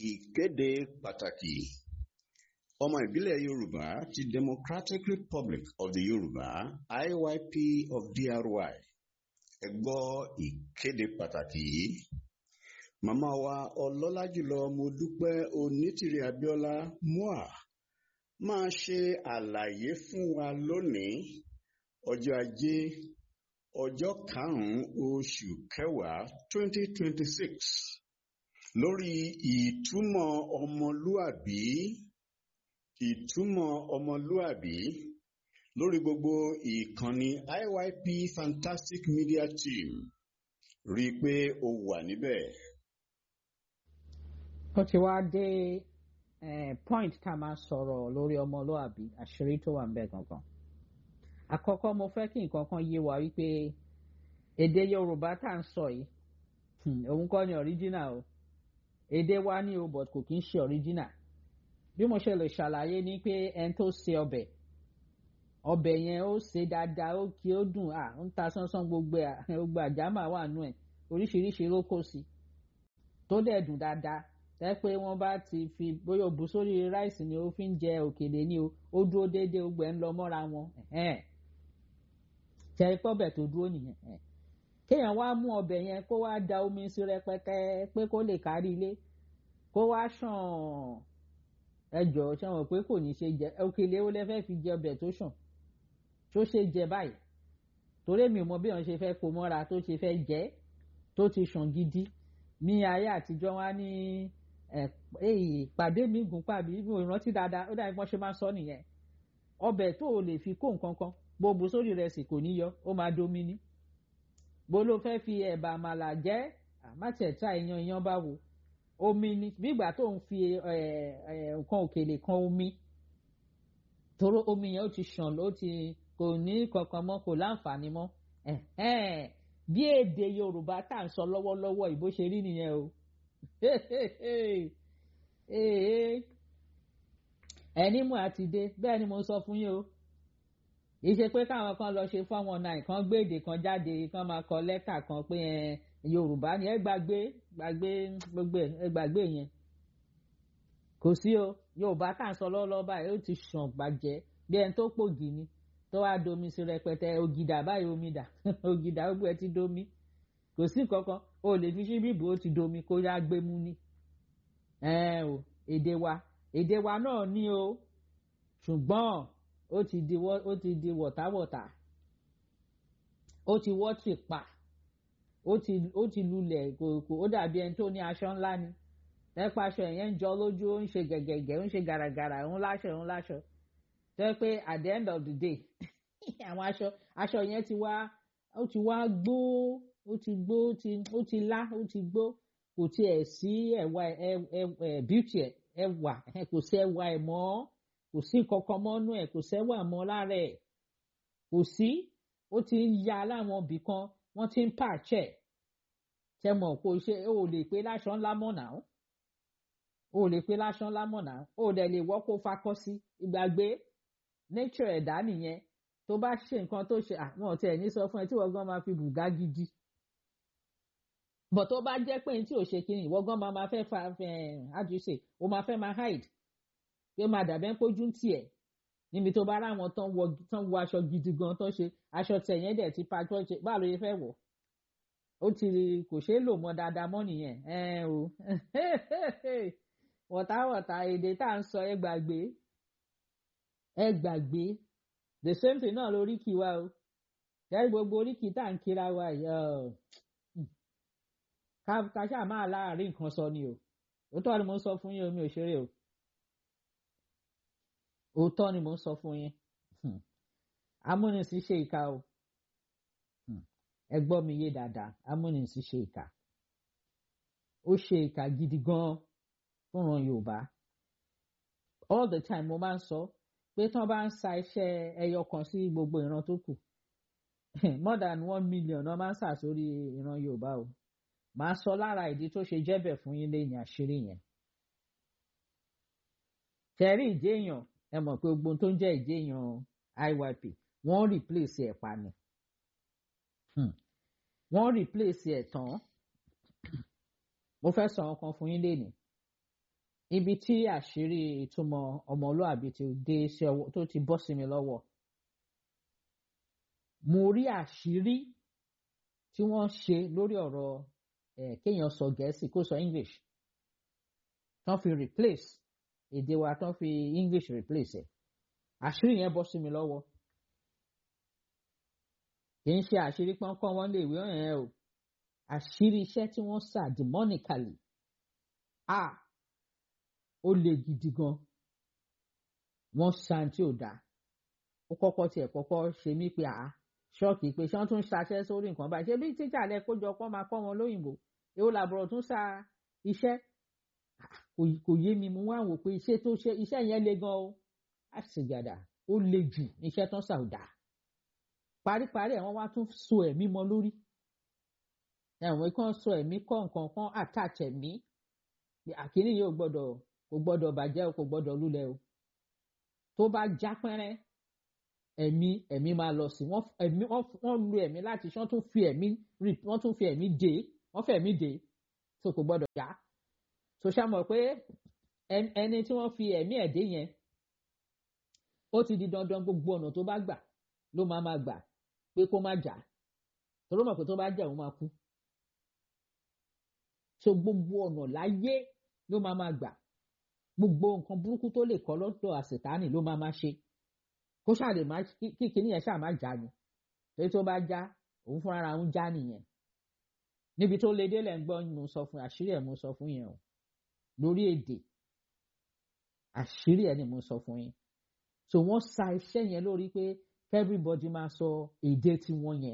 Ìkéde pàtàkì. Ọmọ ìbílẹ̀ Yorùbá ti Democratic Republic of the Yorùbá IYP of DRY. Ẹ gbọ́ ìkéde pàtàkì yìí. Màmá wa ọlọ́lá jùlọ Modúpẹ́ Onítìrí Abíọ́lá MOA máa ṣe àlàyé fún wa lónìí ọjọ́ ajé ọjọ́ karùn-ún oṣù kẹwàá twenty twenty six lórí ìtumọ̀ ọmọlúàbí ìtumọ̀ ọmọlúàbí lórí gbogbo ìkànnì IYP Fantastic Media Team rí i pé o wà níbẹ̀. ó ti wá dé eh, point tá a máa sọ̀rọ̀ lórí ọmọlúàbí àṣírí tó wà ń bẹ̀ gangan. àkọ́kọ́ mo fẹ́ kí nǹkan kan yé wa wípé èdè Yorùbá tá à ń sọ yìí hmm, òun kọ́ ni original o èdè wa ní o but kò kí ń ṣe original bí mo ṣe lè ṣàlàyé ni pé ẹni tó ṣe ọbẹ̀ ọbẹ̀ yẹn ó ṣe dáadáa ó kí ó dùn à ń ta sánsán gbogbo ẹ̀ gbogbo àjámà wà nù ẹ̀ oríṣiríṣi ló kó sí tó dẹ̀ dùn dáadáa tẹ́ pé wọ́n bá ti fi bóyá òbú sórí ráìsì ni ó fi ń jẹ òkèlè ni o ó dúró déédéé gbogbo ẹ̀ ń lọ mọ́ra wọn tẹ́ pọ́bẹ̀ tó dúró nìyẹn kéèyàn wá mú ọbẹ̀ yẹn kó wá da omi sí rẹpẹtẹ pé kó lè kárí ilé kó wá ṣàn ẹjọ ṣe wọn pé kò ní ṣe jẹ òkèlè ó lẹ fẹ́ fi jẹ ọbẹ̀ tó ṣàn tó ṣe jẹ báyìí torí mi ò mọ bí wọn ṣe fẹ́ kó mọ́ra tó ṣe fẹ́ jẹ tó ti ṣàn gidi ní ayé àtijọ́ wá ní pàdé mi gùn pàbí mi ò rántí dáadáa ó dàbí wọ́n ṣe máa sọ nìyẹn ọbẹ̀ tó o lè fi kó nǹkan kan gbogbo sórí rẹ̀ sì kò ní yọ ó máa domi ní bó ló fẹ́ fi ẹ̀bà àmàlà jẹ́ àmàtẹ̀tà ìyan ìyan bá wo omi ni bígbà tó ń fi nǹkan òkèlè kan omi toró omi yẹn ó ti ṣàn ó ti kò ní kankan mọ́ kò láǹfààní mọ́ bí èdè Yorùbá tá à ń sọ lọ́wọ́lọ́wọ́ ìbò ṣe rí nìyẹn o ẹni mú àti dé bẹ́ẹ̀ ni mo sọ fún yín o ìṣe pé káwọn kan lọ ṣe four one nine kan gbé èdè kan jáde kan máa kọ lẹ́tà kan pé yorùbá ni ẹ gbàgbé gbàgbé gbogbo ẹ gbàgbé yẹn kò sí o yorùbá tá à ń sọ lọ́wọ́lọ́wọ́ báyìí ó ti ṣàn gbàjẹ́ bí ẹni tó pògì ni tó wá domi sí rẹpẹtẹ ògìdà báyìí omi dà ògìdà gbogbo ẹ ti domi kò sí kankan o lè fi ṣí bíbù ó ti domi kó yá gbé mú ni ẹ o èdè wa èdè wa náà ní o ṣùgbọ́n ó ti di ó ti di wọ̀táwọ̀tá ó ti wọ́ tì pa ó ti ó ti lulẹ̀ kò ó dàbí ẹni tó ní aṣọ ńlá ni lẹ́pọ̀ aṣọ yẹn ń jọ lójú ó ń ṣe gẹ̀gẹ̀gẹ̀ ó ń ṣe gàràgàrà ó ń láṣọ ó ń láṣọ tó yẹ pé at the end of the day àwọn aṣọ aṣọ yẹn ti wá ó ti wá gbó ó ti gbó ó ti ó ti lá ó ti gbó kò tiẹ̀ sí ẹ̀wà ẹ̀ beauty ẹ̀ ẹ̀wà kò sí ẹ̀wà ẹ̀ mọ́ kò sí kankan mọ́nú ẹ̀ kò sẹ́wà mọ́ lára ẹ̀ kò sí ó ti ń ya láwọn ibì kan wọ́n ti ń pàṣẹ ṣe mọ̀ kó ṣe ó lè pé láṣọ ńlá mọ̀ náà ó lè pé láṣọ ńlá mọ̀ náà ó dẹ̀ lè wọ́ kó fakọ́ sí ìgbàgbé nature ẹ̀dá nìyẹn tó bá ṣe nǹkan tó ṣe àwọn ọ̀tí ẹ̀ ní sọ fún ẹ tí wọ́n gan máa fi bùgá gidi bọ̀ tó bá jẹ́ pé tí ò ṣe kí ni ìwọ gan máa fẹ́ fa how do you say o máa fẹ́ máa hide pé máa dàbẹ́ ń pójú ń tiẹ̀ níbi tó bá ráwọn tán wọ tán wọ aṣọ gidi gan tán ṣe aṣọ tẹ̀yẹ́ dẹ̀ ti pa tó ṣe báà ló yẹ fẹ́ wọ̀ ó ti kò ṣeé lò mọ́ dáadáa mọ́ nìyẹn ẹ o wọ̀táwọ̀tá èdè tá à ń sọ ẹ gbàgbé ẹ gbàgbé the same thing náà lóríkì wa o yẹ́rì gbogbo oríkì tá à ń kíra wa yìí ká ṣáà máa láàárín nǹkan sọ ni o òótọ́ ni mo ń sọ fún yín omi ò ṣeré o òótọ́ ni mo ń sọ fún yín amúnisìn ṣe ìka o ẹ gbọ́ mi yé dáadáa amúnisìn ṣe ìka ó ṣe ìka gidi gan fúnran yorùbá all the time mo máa ń sọ pé tí wọ́n bá ń sa iṣẹ́ ẹyọ kan sí gbogbo ìran tó kù more than one million wọ́n máa ń sà sórí ìran yorùbá o màá sọ lára ìdí tó ṣe jẹ́bẹ̀ fún yín lẹ́yìn àṣírí yẹn tẹ̀rí ìjéèyàn ẹ mọ̀ pé gbogbo tó ń jẹ́ ìjéèyàn IYP wọ́n replace ẹ̀ pa ni wọ́n replace ẹ̀ tán mo fẹ́ sọ ọkàn fún yín lénìí ibi tí àṣírí ìtumọ̀ ọmọlúàbí ti dé sí ọwọ́ tó ti bọ́ sí mi lọ́wọ́ mo rí àṣírí tí wọ́n ṣe lórí ọ̀rọ̀ ẹ̀ kéèyàn sọ gẹ̀ẹ́sì kó sọ english tán fi replace èdè wa tán fi english replace ẹ̀ àṣírí yẹn bọ́ sí mi lọ́wọ́ kì í ṣe àṣírí pọ́nkán wọn lè wé ọ̀yàn o àṣírí iṣẹ́ tí wọ́n sà demonically a ó le gidi gan wọ́n san tí ò dáa ó kọ́kọ́ tiẹ̀ kọ́kọ́ ṣe mí pé àá ṣọ́ọ̀kì pé ṣé wọ́n tún ṣaṣẹ́ sórí nǹkan báyìí ṣé bí tíjà lẹ kójọ pọ́ máa kọ́ wọn lóyìnbó èwo làbọ̀rọ̀ tún sa iṣẹ́ kò yé mi mo wá wò pé iṣẹ́ tó ṣe iṣẹ́ yẹn le gan o àṣìgàdà ó le jù iṣẹ́ tán sà ò dáa paríparí ẹ̀ wọ́n wá tún so ẹ̀mí mọ́ lórí ẹ̀wọ̀n kan so ẹ̀mí kọ́ nǹkan kan attach ẹ̀mí àkíní yóò gbọ́dọ̀ kò gbọ́dọ̀ bàjẹ́ o kò gbọ́dọ̀ lulẹ̀ o tó bá já pẹ́rẹ́ ẹ̀mí ẹ̀mí máa lọ sí wọ́n ẹ̀mí wọ́n lu ẹ̀mí láti ṣe wọ́n tún fi ẹ̀mí wọ́n tún fi ẹ̀mí dè wọ́n fẹ̀ ẹ̀mí dè tó kò gbọ́dọ̀ já tó ṣàmọ̀ pé ẹni tí wọ́n fi ẹ̀mí ẹ̀ dé yẹn ó ti di dandan gbogbo ọ̀nà tó bá gbà ló máa máa gbà pé kó má jà torí mọ̀ pé tó bá jà òun máa kú so gbogbo ọ̀nà láyé ló máa máa gbà gbogbo nǹkan burúkú tó lè kọ́ lọ́dọ̀ àṣetánì ló máa máa ṣe kó ṣàlè má kí kíní yẹn ṣáà má já ni torí tó bá já òun fúnra ara òun já nìyẹn níbi tó lè délẹ̀ ń gbọ́ mo sọ fún àṣírí ẹ̀ mo sọ fún yẹn o lórí èdè àṣírí ẹ̀ ni mo sọ fún yín so wọ́n sa iṣẹ́ yẹn lórí pé everybody máa sọ èdè tiwọn yẹn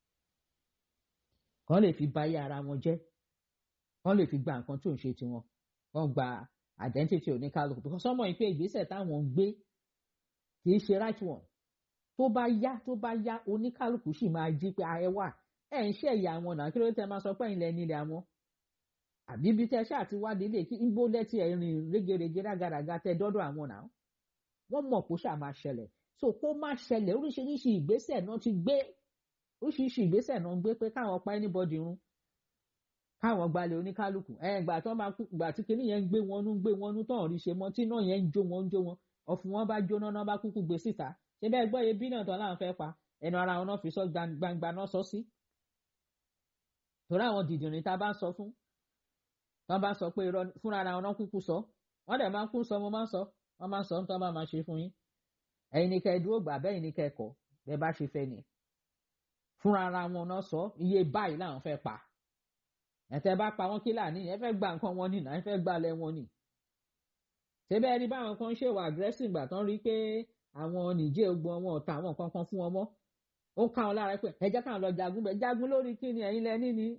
kàn lè fi báyé ara wọn jẹ́ kàn lè fi gba nǹkan tó ń ṣe tiwọn wọ́n gba identity oníkálukú because ọmọ yìí pé ìgbésẹ̀ táwọn ń gbé kì í ṣe right one tó bá yá tó bá yá oníkálukú sì máa jí pé ẹ wà ẹ ń ṣe ẹ̀yà àwọn náà kí ló tẹ máa sọ pé ìlẹ̀ nílẹ̀ àwọn àbí bí tẹ ṣáà ti wá délé kí igbó lẹ́tì ẹ̀ rìn régerege rágaràga tẹ dọ́dọ̀ àwọn náà wọ́n mọ̀ kó ṣáà máa ṣẹlẹ̀ so kó má ṣẹlẹ̀ oríṣiríṣi ìgbésẹ̀ náà ti gbé oríṣiríṣi ìgbésẹ̀ náà ń gbé pé káwọn pa anybody run káwọn gbalẹ̀ oníkálukú ẹ̀ gbà tó máa kú gbà tí kinní yẹn ń gbé wọn nú gbé wọn nú tán rí ṣe mọ́ tí náà yẹn ń jó wọn ń jó wọn ọ̀fun wọn bá jóná náà bá kúkú gbé síta ṣé bẹ́ẹ̀ gbọ́ iye bí náà tán láwọn fẹ́ pa ẹnu ara wọn náà fi sọ gbangba náà sọ sí. torí àwọn dìdìrín tá a bá ń sọ fún wọn bá sọ pé irọ́ fúnra ara wọn náà kúkú sọ wọn dẹ̀ máa ń kú sọ mo máa ń sọ wọn máa ń sọ nítorí wọn máa ṣe fún yín ẹ̀yin ni kẹ́ ẹ dúró gbà bẹ́ẹ̀ ni kẹ́ ẹ kọ̀ bẹ́ẹ̀ bá ṣe fẹ́ ni fúnra ara wọn náà sọ iye báyìí làwọn fẹ́ pa ẹ̀tẹ́ bá pa wọ́n kí láàní ẹ fẹ́ gba nǹkan wọn nìyà ẹ fẹ́ gbalẹ̀ wọn nì. ṣébẹ́ ẹni báwọn kan ṣèwà aggressive gbà tán rí pé àwọn nìjẹ́ ogun wọn ọ̀tá àwọn nǹkan kan fún wọn mọ́ ó ká wọn lára pé ẹ jẹ́ káwọn lọ jagun bẹ́ẹ̀ jagun lórí kí ni ẹ̀yin lẹ́ni ni.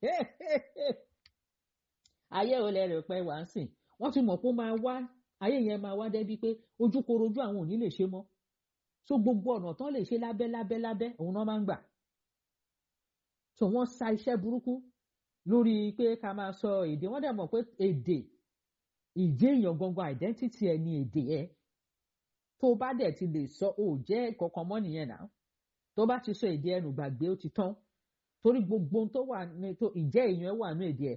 ayé ò lẹ rẹ̀ pẹ́ wá ń sìn wọ́n ti mọ̀ pé ó máa wá ayé yẹn máa wá débi pé ojúkorojú àwọn ò ní lè ṣe mọ́ so gbogbo ọ̀nà tán lè ṣe lábẹ́ lábẹ́ lábẹ́ òun náà máa ń gbà. so wọ́n sa iṣẹ́ burúkú lórí pé ká máa sọ èdè wọn dẹ̀ mọ̀ pé èdè ìjẹ́ èèyàn gangan identity ẹ̀ ní èdè ẹ̀ tó bá dẹ̀ ti lè sọ ò jẹ́ kankan mọ́ nìyẹn náà tó bá ti sọ èdè ẹnu gbàgbé ó ti tán torí gbogbo tó wà ní tó ìjẹ́ èèyàn ẹ̀ wà ní èdè ẹ̀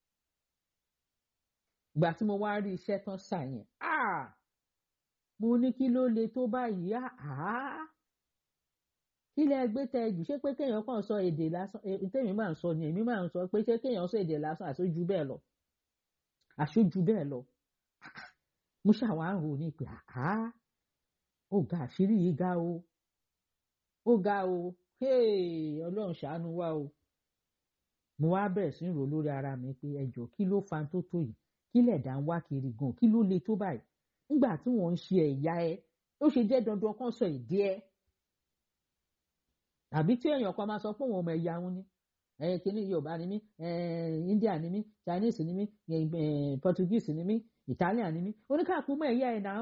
ìgbà tí mo wá rí iṣẹ́ tán sà yẹn mo ní kí ló le tó báyìí àá kí lẹ gbé tẹ jù ṣé pé kéèyàn kàn sọ èdè lásán tèmi máa ń sọ ni èmi máa ń sọ pé ṣé kéèyàn sọ èdè lásán àṣojú bẹ́ẹ̀ lọ àṣojú bẹ́ẹ̀ lọ mo ṣàwọn àrùn ní pé àá ó ga àṣírí yìí ga o ó ga o ọlọ́run ṣàánú wa o mo wá bẹ̀rẹ̀ sí rò lórí ara mi pé ẹjọ́ kí ló fa tó tó yìí kí lẹ̀dá ń wá kiri gan kí ló le tó báyìí nígbà tí wọ́n ń ṣe ẹ̀yà ẹ ó ṣe jẹ́ dandan kan sọ èdè ẹ àbí tí èèyàn kan máa sọ pé òun ọmọ ẹ̀yà òun ni ẹ̀yìn kìíní yorùbá ni mí india ni mí chinese ni mí portuguese ni mí italian ni mí oníkàkú mọ ẹ̀yà ẹ̀ náà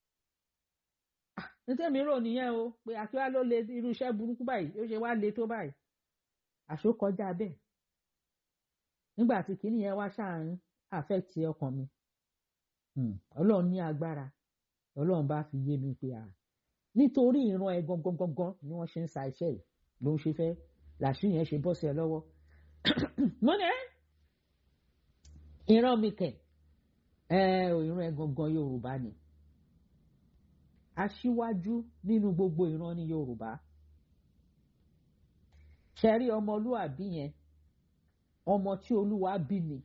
nítẹ̀mí rò nìyẹn o pé àkíwá ló le irú iṣẹ́ burúkú báyìí ó ṣe wá le tó báyìí àṣó kọjá bẹ́ẹ̀ nígbà tí kìíní yẹn wá ṣáàrin affect ọkàn mi ọlọ́run ní agbára ọlọ́run bá fi yé mi pé à nítorí ìran ẹ gangan gangan ni wọ́n ṣe ń sa iṣẹ́ yìí ló ń ṣe fẹ́ làṣírí yẹn ṣe bọ́ sí ẹ lọ́wọ́ mo ní ẹ́ ìran mi kẹ̀ ẹ ìran ẹ gangan yorùbá ni aṣíwájú nínú gbogbo ìran ní yorùbá ṣẹ́rí ọmọlúàbí yẹn ọmọ tí olúwa bí ni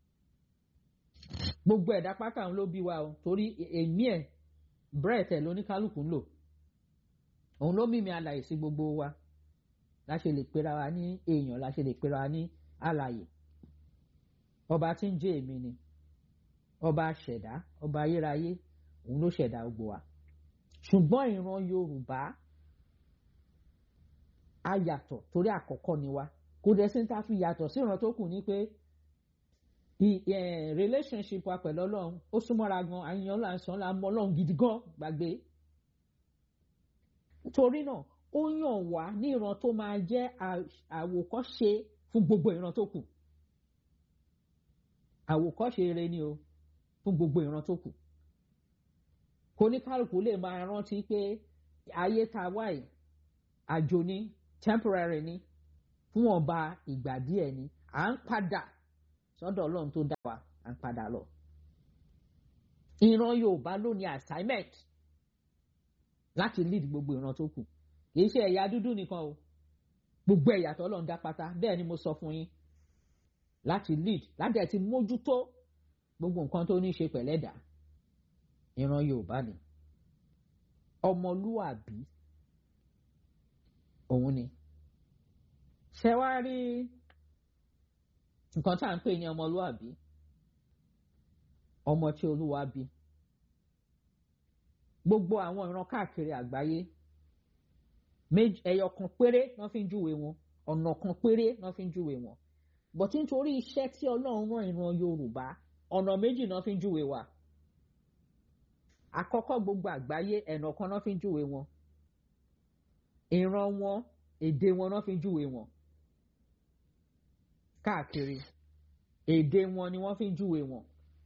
gbogbo ẹ̀dá pátá òun ló bí wa o torí èmi ẹ̀ brett ẹ̀ lóníkálùkù ń lò òun ló mímí alàyè sí gbogbo wa la ṣe lè pera wa ní èèyàn la ṣe lè pera wa ní alàyè ọba tí ń jẹ́ èmi ni ọba ṣẹ̀dá ọba ayérayé òun ló ṣẹ̀dá gbogbo wa ṣùgbọ́n ìran yorùbá a yàtọ̀ torí àkọ́kọ́ ni wa kò dẹ̀ sí ní ta fi yàtọ̀ sí ìran tó kù ní pé relationship wa pẹ̀lú ọlọ́run ó súnmọ́ra gan àyàn là ń sàn là ń mọ ọlọ́run gidi gan gbàgbé torí náà ó yàn wá ní ìran tó máa jẹ́ àwòkọ́ṣe fún gbogbo ìran tó kù àwòkọ́ṣe rere ni o fún gbogbo ìran tó kù kò ní kálukú lè máa rántí pé ayé tá a wà yìí àjò ni temporary ni fún ọba ìgbà díẹ̀ ni à ń padà sọ́dọ̀ ọlọ́run tó dá wa à ń padà lọ. ìran yorùbá ló ní assignment láti lead gbogbo ìran tó kù kì í ṣe ẹ̀yà dúdú nìkan o gbogbo ẹ̀yà tó ọlọ́run dá pátá bẹ́ẹ̀ ni mo sọ fún yín láti lead láti ẹ̀ ti mójútó gbogbo nǹkan tó ní í ṣe pẹ̀lẹ́dà ìran yorùbá ni ọmọlúwàbí òun ni ṣe wá rí nǹkan tá à ń pè ní ọmọlúwàbí ọmọ tí olúwa bí gbogbo àwọn ìran káàkiri àgbáyé ẹyọ kan péré wọ́n fi ń júwe wọn ọ̀nà kan péré wọ́n fi ń júwe wọn bọ̀tí nítorí iṣẹ́ tí ọlọ́run rán ìran yorùbá ọ̀nà méjì náà fi ń júwe wa àkọ́kọ́ gbogbo àgbáyé ẹ̀nà kan náà fi ń júwe wọn ìran wọn èdè wọn náà fi ń júwe wọn káàkiri èdè wọn ni wọ́n fi ń júwe wọn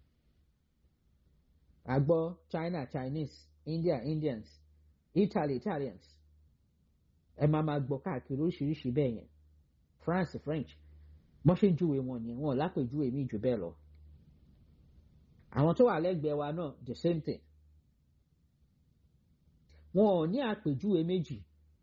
àgbọ̀ China Chinese India Indians Italy Italians ẹ máa máa gbọ́ káàkiri oríṣiríṣi bẹ́ẹ̀ yẹn France French wọ́n ṣe ń júwe wọn nìyẹn wọn ò lápèjúwe mi jù bẹ́ẹ̀ lọ àwọn tó wà lẹ́gbẹ̀ẹ́ wa náà the same thing wọn ò ní àpèjúwe méjì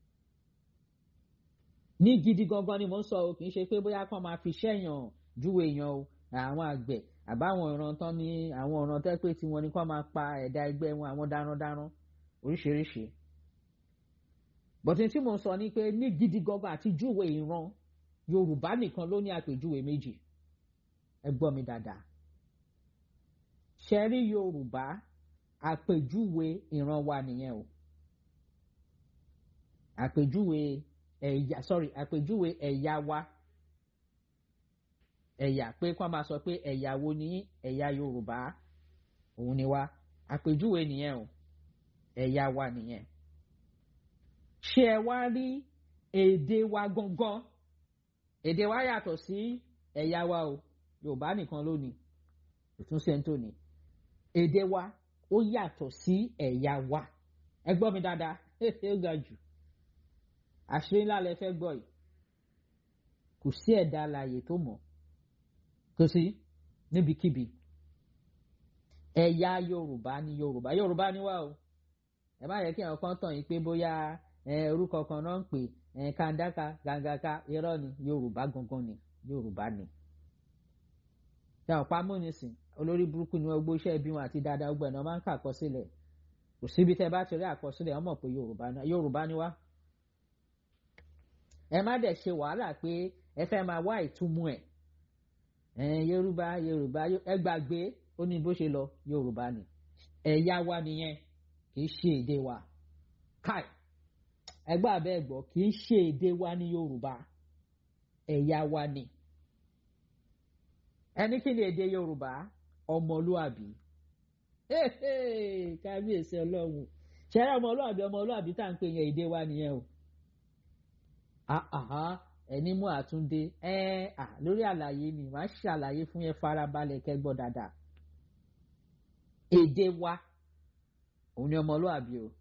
ní gidi gangan ni mo ń sọ o kì í ṣe pé bóyá kàn máa fi ṣẹ́yàn júwe èèyàn o àwọn àgbẹ̀ àbáwọn ìran tán ní àwọn ọ̀ràn tẹ́ pé tiwọn ni kàn máa pa ẹ̀dá ẹgbẹ́ wọn àwọn darandaran oríṣiríṣi bọ̀tí tí mo ń sọ ni pé ní gidi gangan àti júwe ìran Yorùbá nìkan ló ní àpèjúwe méjì ẹ gbọ́ mi dáadáa ṣẹ́rí Yorùbá àpèjúwe ìran wa nìyẹn o àpèjúwe ẹ̀yà sorry àpèjúwe ẹ̀yà wa ẹ̀yà pé kí wọ́n máa sọ pé ẹ̀yà wo ní ẹ̀yà Yorùbá òun ni wa àpèjúwe nìyẹn o ẹ̀yà wa nìyẹn ṣé ẹ wá rí èdè wa gangan èdè wa yàtọ̀ sí ẹ̀yà wa o Yorùbá nìkan ló ní ìtúnṣe tó ní èdè wa ó yàtọ̀ sí ẹ̀yà wa ẹ gbọ́ mi dáadáa ó ga jù àṣírí ńlá lẹ fẹ́ gbọ́ yìí kò sí ẹ̀dá alààyè tó mọ̀ kò sí níbikíbi ẹ̀yà yorùbá ni yorùbá yorùbá ni wá o ẹ má yẹ kí àwọn kan tàn yín pé bóyá orúkọ kan náà ń pè kàńdáka gàǹgàka irọ́ ni yorùbá gangan ni yorùbá ni táwọn pamọ́ nísìn olórí burúkú ni wọ́n gbó iṣẹ́ ibi wọn àti dáadáa gbọ́ ẹ̀ náà máa ń kà àkọsílẹ̀ kò síbi tẹ́ bá ti rí àkọsílẹ̀ wọ́n mọ̀ pé yorùbá ni wá ẹ má dẹ̀ ṣe wàhálà pé ẹ fẹ́ máa wá ìtumọ̀ ẹ̀ ẹ̀ yorùbá yorùbá ẹ gbàgbé ó ní bó ṣe lọ yorùbá ni ẹ̀yà wa nìyẹn kì í ṣe èdè wa káì ẹgbẹ́ abẹ́ ẹ̀gbọ́ kì í ṣe èdè wa ní yorùbá ẹ̀yà wa ni ẹni kí ni èdè yorùbá ọmọlúàbí kábíyèsí ọlọ́run ṣẹ́rẹ́ ọmọlúàbí ọmọlúàbí tá à ń pè yẹn èdè wa nìyẹn o àhà ẹni mú àtúndé ẹ à lórí àlàyé ni màá ṣàlàyé fún yẹn farabalẹ̀ kẹ́gbọ́ dáadáa èdè wa òun ni ọmọlúàbí o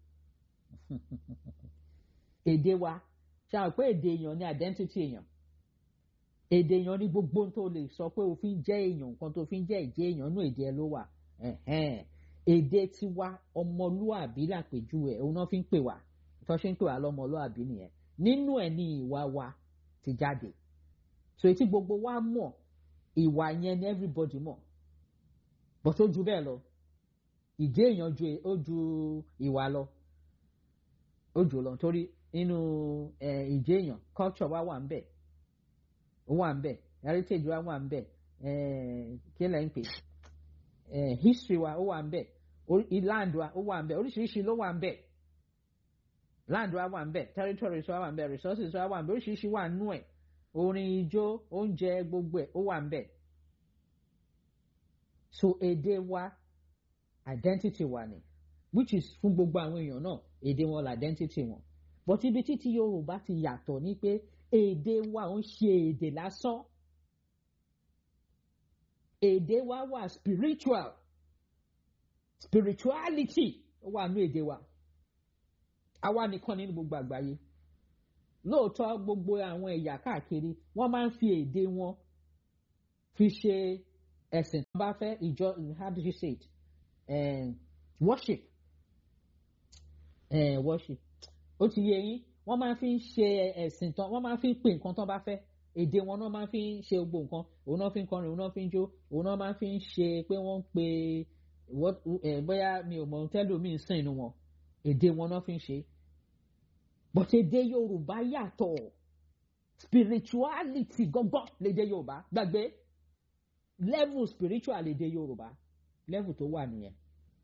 èdè wa ṣáà pé èdè èèyàn ni identity èèyàn èdè èèyàn ní gbogbo tó lè sọ pé òfin jẹ́ èèyàn nǹkan tó fi ń jẹ́ ìjẹ́ èèyàn nú èdè ẹ ló wà èdè tiwa ọmọlúàbí làpèjúwe òun náà fi ń pè wá tó ṣe ń pè wá lọ́mọlúàbí nìyẹn nínú ẹ̀ ní ìwà wa ti jáde so etí gbogbo wa mọ̀ ìwà yẹn ni everybody mọ̀ but ó ju bẹ́ẹ̀ lọ ìdí èèyàn ju ó ju ìwà lọ ó jù lọ torí nínú ìdí èèyàn culture wa wà ń bẹ̀ ó wà ń bẹ̀ heritage wa wà ń bẹ̀ kí lẹ́yìn pé history wa ó wà ń bẹ̀ land wa ó wà ń bẹ̀ oríṣiríṣi ló wà ń bẹ̀ land wa wà ń bẹ̀ territories wa wà ń bẹ̀ resources wa wà ń bẹ̀ oríṣiríṣi wà nú ẹ̀ orin ijó oúnjẹ gbogbo ẹ̀ ó wà ń bẹ̀ so èdè wa identity wa ni which is fún gbogbo àwọn èèyàn náà èdè wọn la identity wọn but ibi títí Yorùbá ti yàtọ̀ ni pé èdè wa ò ń ṣe èdè lásán èdè wa wà spiritual spirituality ó wà nú èdè wa àwa nìkan nínú gbogbo àgbáyé lóòótọ́ gbogbo àwọn ẹ̀yà káàkiri wọ́n máa ń fi èdè wọn fi ṣe ẹ̀sìn tó bá fẹ́ ìjọ how do you say it um, worship uh, worship ó ti yé yín wọ́n máa fi ń ṣe ẹ̀sìn tán wọ́n máa fi ń pè nǹkan tán bá fẹ́ èdè wọn náà máa fi ń ṣe gbogbo nǹkan òun náà fi ń kọrin òun náà fi ń jó òun náà máa fi ń ṣe pé wọ́n ń pe bóyá mi ò mọ tẹ́lómi sìn inú wọn èdè wọn náà fi ń ṣe but èdè Yorùbá yàtọ̀ spirituality gọ́gọ́ lédè Yorùbá gbàgbé level spiritual lédè Yorùbá level tó wà nìyẹn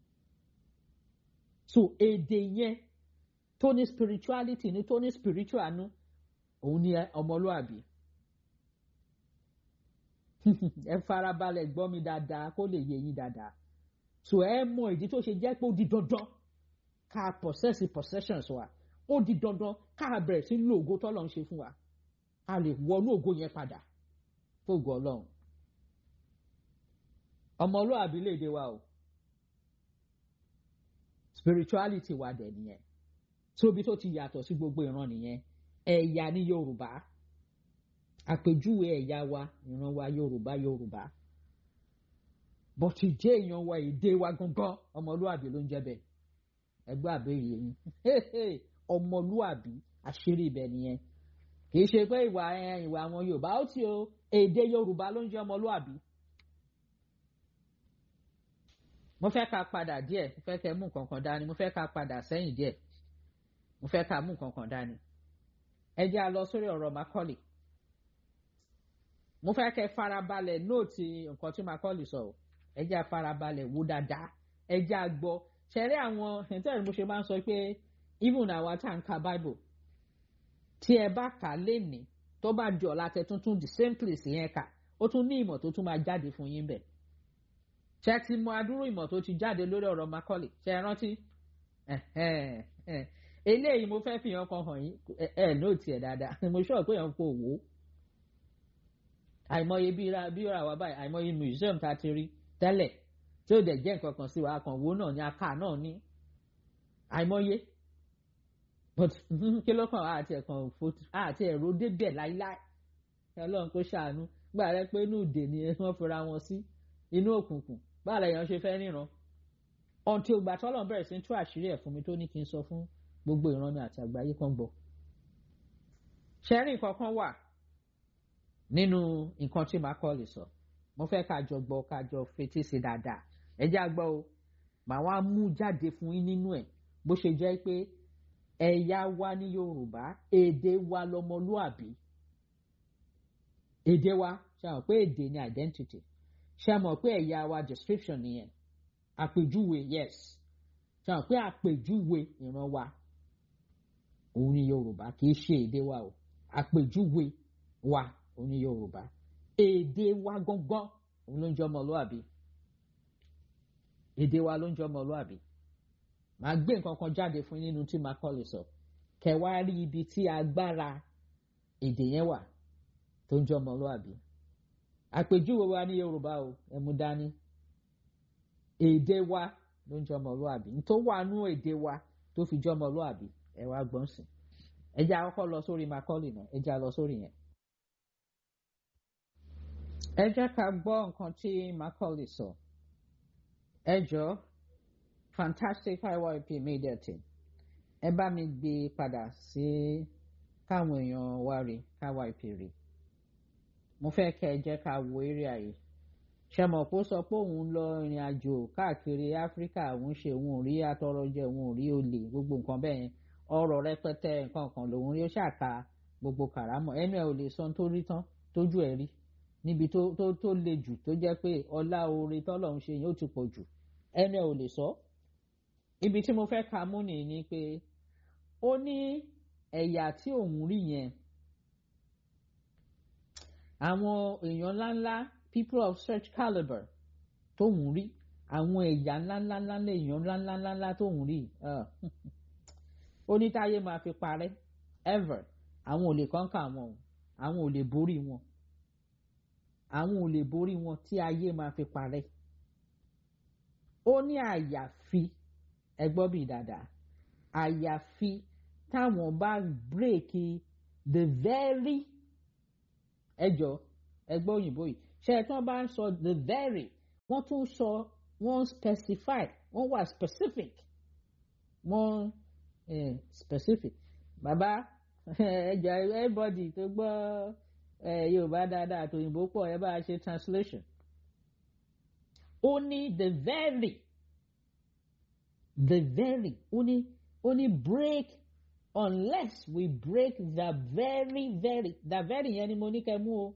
so èdè yẹn tó ní spirituality ní tó ní spiritual nú òun ni ọmọlúàbí ẹ farabalẹ̀ gbọ́ mi dáadáa kó lè yé yín dáadáa so ẹ mọ ìdí tó ṣe jẹ́ pé ó di dandan ká possess possessions wa ó di dandan ká bẹ̀rẹ̀ sí lo ògo tọ́lọ̀ ń ṣe fún wa a lè wọnú ògo yẹn padà fóògùn ọlọ́run ọmọlúàbí lè dé wa o spirituality wa dẹ̀ nìyẹn tóbi tó ti yàtọ̀ sí gbogbo ìran nìyẹn ẹ̀yà ní Yorùbá àpèjúwe ẹ̀yà wa ìran wa Yorùbá Yorùbá bọ́tí jẹ́ èèyàn wa èdè wa gangan ọmọlúàbí ló ń jẹ́ bẹ́ẹ̀ ẹgbẹ́ àbẹ́yẹ yín ọmọlúàbí àṣírí ibẹ̀ nìyẹn kì í ṣe pé ìwà ìwà àwọn Yorùbá ó ti o èdè Yorùbá ló ń jẹ́ ọmọlúàbí. mo fẹ́ ká padà díẹ̀ mo fẹ́ kẹ́ mú kankan dání mo fẹ́ ká padà sẹ́yìn díẹ̀ mo fẹ́ ká mú kankan dání ẹ jẹ́ a lọ sórí ọ̀rọ̀ Macaulay mo fẹ́ kẹ́ farabalẹ̀ nóòtì nǹkan tí Macaulay sọ o ẹ jẹ́ a farabalẹ̀ wò dáadáa ẹ jẹ́ a gbọ́ ṣẹ̀rí àwọn ẹ̀ńtẹ́rì mo ṣe máa ń sọ pé even àwa tá à ń ka Bible tí ẹ bá kà á lénìí tó bá di ọ̀la tẹ tuntun the same place yẹn kà ó tún ní ìmọ̀ tó tún máa jáde fún yín bẹ̀ ṣe ti mọ adúrú ìmọ̀ tó ti jáde lórí ọ̀rọ̀ Macaulay ṣe é rántí eléyìí mo fẹ́ fi hàn kan hàn yín ẹ nóòtì ẹ̀ dáadáa mo sọ pé yàn kò wò ó àìmọye bí ra bí ra wà báyìí àìmọye museum tá a ti rí tẹ́lẹ̀ tí ó dẹ̀ jẹ́ nǹkan kan sí wa kan wo náà ní aká náà ní àìmọye but kí ló kàn àti ẹ̀kan àti ẹ̀rọ débẹ̀ láíláí ọlọ́run kó ṣàánú gbà rẹ pé inú ìdè ni wọ́n fira wọn sí inú òkùnkùn báà lẹ́yìn ṣe fẹ́ ríran ọ̀ntì ògbà tọ́lọ̀ bẹ̀rẹ̀ sí tú àṣírí ẹ̀ fún mi tó ní kí n sọ fún gbogbo ìran mi àti àgbáyé kan gbọ́ ṣẹ́rìn kankan wà nínú nǹkan tí Macaulay sọ mo fẹ́ ká jọ gbọ́ ká jọ fetí sí dáadáa ẹ jẹ́ àgbọ̀ o màá wá mú jáde fún yín nínú ẹ̀ bó ṣe jẹ́ pé ẹ̀yà wa ní Yorùbá èdè wa lọmọlúàbí èdè wa ṣe mọ̀ pé èdè ni identity ṣe mọ̀ pé ẹ̀yà wa description nìyẹn àpèjúwe yes ṣe mọ̀ pé àpèjúwe ìran wa òun ni Yorùbá kì í ṣe èdè wa o àpèjúwe wa òun ni Yorùbá èdè wa gangan òun ló ń jẹ́ ọmọlúàbí èdè wa ló ń jẹ́ ọmọlúàbí màá gbé nǹkan kan jáde fún nínú tí Macaulay sọ kẹwàá rí ibi tí agbára èdè yẹn wà tó ń jẹ́ ọmọlúàbí àpèjúwe wa ní Yorùbá o ẹ mú dání èdè wa ló ń jẹ́ ọmọlúàbí ní tó wà nú èdè wa tó fi jẹ́ ọmọlúàbí ẹ wá gbọ́n sìn ẹ jẹ́ àkọ́kọ́ lọ sórí Macaulay náà ẹ jẹ́ à lọ sórí yẹn. ẹ jẹ́ ká gbọ́ nǹkan tí Macaulay sọ ẹ jọ fantastic yyp media team ẹ bá mi gbé padà sí káwọn èèyàn wá rí kyp rí mo fẹ́ kẹ́ ẹ jẹ́ ká wo eré àyè ṣe mọ̀ pé ó sọ pé òun lọ ìrìn àjò káàkiri áfíríkà òun ṣe òun ò rí atọrọjẹ òun ò rí olè gbogbo nǹkan bẹ́ẹ̀ yẹn ọ̀rọ̀ rẹpẹtẹ nǹkan kan lòun rí ó ṣàka gbogbo kàrámọ̀ ẹnu ẹ̀ ò lè sọ tó rí tán tójú ẹ̀ rí níbi tó tó tó le jù tó jẹ́ pé ọlá oore tọ́lọ̀ ń ṣe yẹn ó ti pọ̀ jù ẹnu ẹ̀ ò lè sọ ibi tí mo fẹ́ ka mú nìyí ni pé ó ní ẹ̀yà tí òun rí yẹn àwọn èèyàn ńláńlá people of such calibre tóun rí àwọn ẹ̀yà ńláńláńlá èèyàn ńláńláńlá tóun rí ó ní táyé máa fi parẹ́ ever àwọn ò lè kọ́ńkà wọn o àwọn ò lè borí wọn àwọn ò lè borí wọn tí ayé máa fi parẹ́ ó ní àyàfi ẹgbọ́n bíi dáadáa àyàfi táwọn bá bírèkì the very ẹjọ ẹgbọ́n òyìnbó yìí ṣe é tí wọ́n bá ń sọ the very wọ́n tún sọ wọ́n specify wọ́n wà specific wọ́n eh, specific bàbá ẹjọ everybody tó gbọ́ yorùbá dáadáa àtòyìnbó pọ̀ ẹ bá a ṣe translation ó ní the very the very ó ní ó ní break unless we break the very very the very yẹn ni mo ní kẹ́ mú o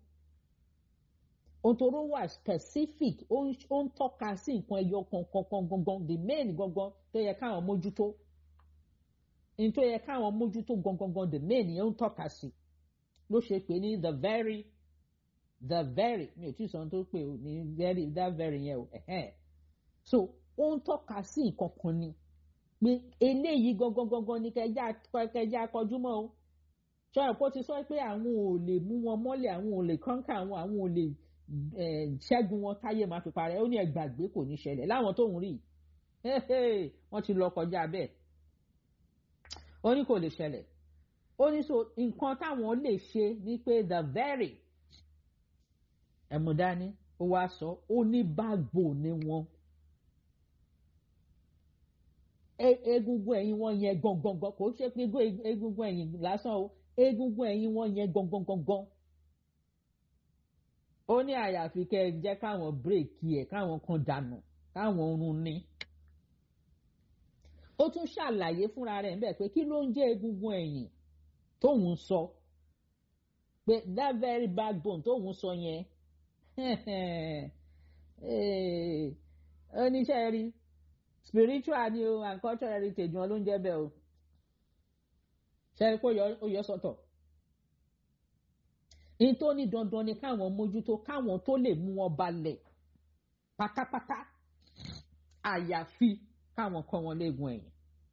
òtòrò wà specific ó ń tọ́ka sí nǹkan ẹyọ kankan gangan the main gangan tó yẹ káwọn mójútó ní tó yẹ káwọn mójútó gangan the main yẹn ń tọ́ka sí ló ṣe pé ní the very the very mi ò tí ì sọ ohun tó pè ó ní very that very yẹn o so ó ń tọ́ka sí nǹkan kan ni pé eléyìí gangan gangan ni kẹjá kọjú mọ́ o ṣọ́yìn kó ti sọ pé àwọn ò lè mú wọn mọ́lẹ̀ àwọn ò lè kọ́ńkà àwọn àwọn ò lè ṣẹ́gun wọn táyé máa fi parẹ́ ó ní ẹgbàgbé kò ní ṣẹlẹ̀ láwọn tó ń rí wọ́n ti lọ kọjá bẹ́ẹ̀ ó ní kò lè ṣẹlẹ̀ ó ní so nǹkan táwọn lè ṣe ni pé the very ẹ̀múdání ó wá sọ ó ní bágbó ni wọn egungun ẹ̀yìn wọn yẹn gangan kò ṣe pé egungun ẹ̀yìn lásán o egungun ẹ̀yìn wọn yẹn gangan gangan ó ní àyàfi kẹ́ ẹ jẹ́ káwọn bírèkì ẹ̀ káwọn kan dànù káwọn oorun ní ó tún ṣàlàyé fúnra rẹ̀ níbẹ̀ pé kí ló ń jẹ́ egungun ẹ̀yìn tóun sọ pé that very backbone tóun sọ yẹn oníṣẹ́ rí spiritual ni o and cultural heritage wọn ló ń jẹ́ bẹ́ẹ̀ o ṣe kó ó yọ sọ́tọ̀ ní tó ní dandan ni káwọn mójútó káwọn tó lè mú wọn balẹ̀ pátápátá àyàfi káwọn kọ́ wọn léegun ẹ̀yìn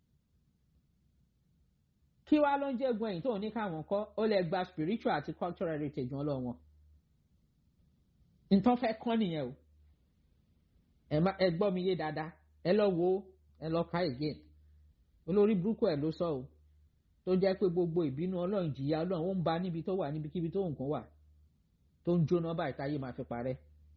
kí wá ló ń jẹ́ egun ẹ̀yìn tó ní káwọn kọ́ ó lè gba spiritual àti cultural heritage wọn lọ wọn nǹkan fẹ́ kọ́ nìyẹn o ẹ gbọ́ mi yé dáadáa ẹ lọ wo ẹ lọ ka again olórí burúkú ẹ ló sọ o tó jẹ́ pé gbogbo ìbínú ọlọ́run jìyà ọlọ́run ó ń ba níbi tó wà níbikíbi tó nǹkan wà tó ń jóná báyìí táyé máa fi parẹ́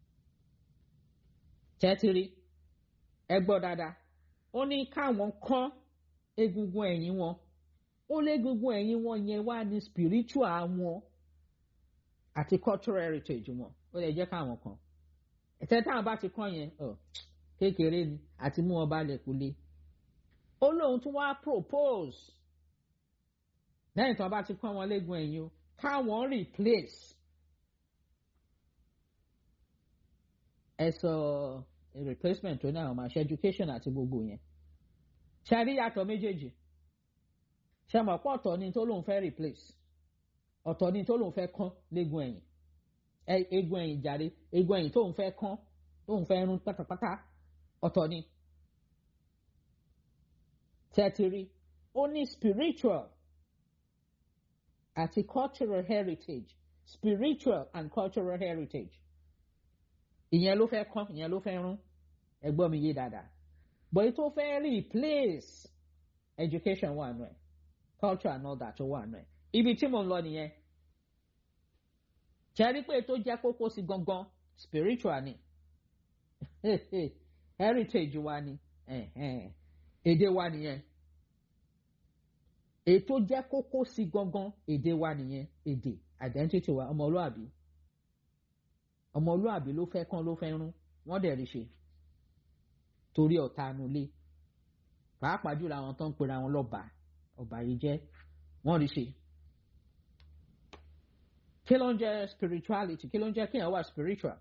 tẹ́tírí ẹ gbọ́ dáadáa ó ní káwọn kọ́ egungun ẹ̀yìn wọn ó légungun ẹ̀yìn wọn yẹn wá ní spiritual wọn àti cultural heritage wọn ó lè jẹ́ káwọn kan ẹ̀tẹ́ táwọn bá ti kọ́ yẹn kékeré ni àti mú wọn balẹ̀ kú lé ó lóun tún wá propose lẹ́yìn tí wọ́n bá ti kọ́ wọn légun ẹ̀yìn o káwọn replace ẹ sọ replacement tó ní àwọn máa ṣe education àti gbogbo yẹn ṣe rí yàtọ̀ méjèèjì ṣe mọ̀ pé ọ̀tọ̀ ni tó lóun fẹ́ replace ọ̀tọ̀ ni tó lóun fẹ́ kán légun ẹ̀yìn egun ẹ̀yìn jàre egun ẹ̀yìn tóun fẹ́ kán tóun fẹ́ rún pátápátá ọ̀tọ̀ ni tẹ́tìrí ó ní spiritual àti cultural heritage spiritual and cultural heritage ìyẹn ló fẹ́ kán ìyẹn ló fẹ́ rún ẹgbọ́n mi yé dáadáa bọ̀yì tó fẹ́ replace education wà nù ẹ̀ culture and all that wà nù ẹ̀ ibi tí mo ń lọ nìyẹn ṣẹ́rí pé tó jẹ́ kókó sí gangan spiritual ni heritage wa ni èdè wa nìyẹn ètò jẹ́ kókó sí gangan èdè wa nìyẹn èdè identity wa ọmọlúàbí ọmọlúàbí ló fẹ́ kán ló fẹ́ rún wọ́n dẹ̀ rí ṣe torí ọ̀tá anulé pàápàá jùlọ àwọn tó ń pera wọn lọ́ba ọba yìí jẹ́ wọ́n rí ṣe. kí ló ń jẹ́ spirituality kí ló ń jẹ́ kéèyàn wà spiritual?